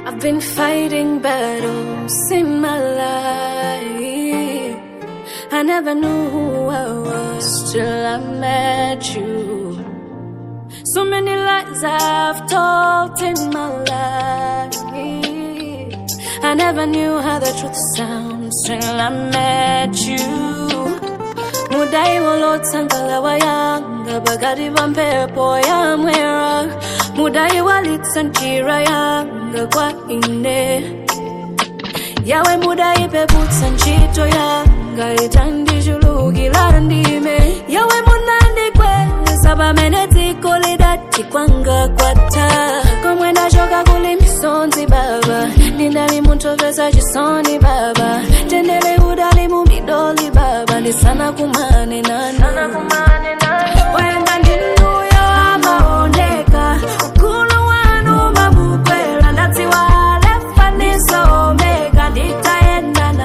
I've been fighting battles in my life. I never knew who I was till I met you. So many lies I've told in my life. I never knew how the truth sounds till I met you. mudai walotsangala wayanga bakati pa mphepo yamwera mudai walitsa njira yanga kwa ine yawe mudai peputsa ntchito yanga itandichulukira ndime yawe munandikweza pamene dziko lidati kwanga kwatha komwe ndachoka kuli misonzi baba ndinali muntopesa chisoni baba tendele udali mu midoli baba ndisana kumane nanu wenda ndinuyo amaoneka ukulu wanu mabukwera ndadziwa alefa ndiso omega nditayendana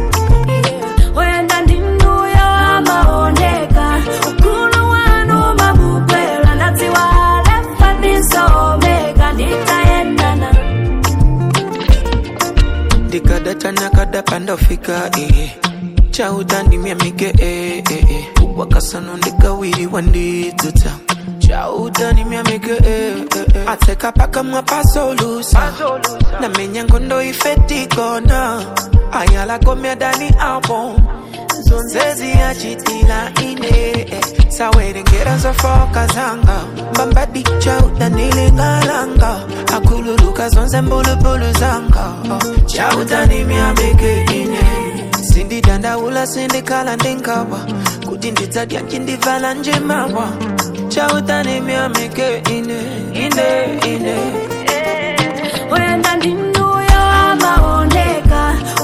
wenda ndinuyo amaoneka ukulu wanu mabukwera ndadziwa alefa ndiso omega nditayendana ndikadatana kadapanda fika eh. chautandimya mike eh, eh, eh. wakasano ndikawiriwa ndidzudza chautandimya mike eh, eh, eh. atseka pakamwa pasolusa namenya ngondo ifetikona ayalakomya dani album zonzezi yachitila ine eh. sawerengera zofoka zanga mbambadi chautanilingalanga akululuka zonse mbulubulu zanga oh. chautanimyabeke ine sindidandaula sindikhala ndingawa kuti ndidzadya chindivala njemawa chautanimyameke ine ine ine wenda ndinuyo amaoneka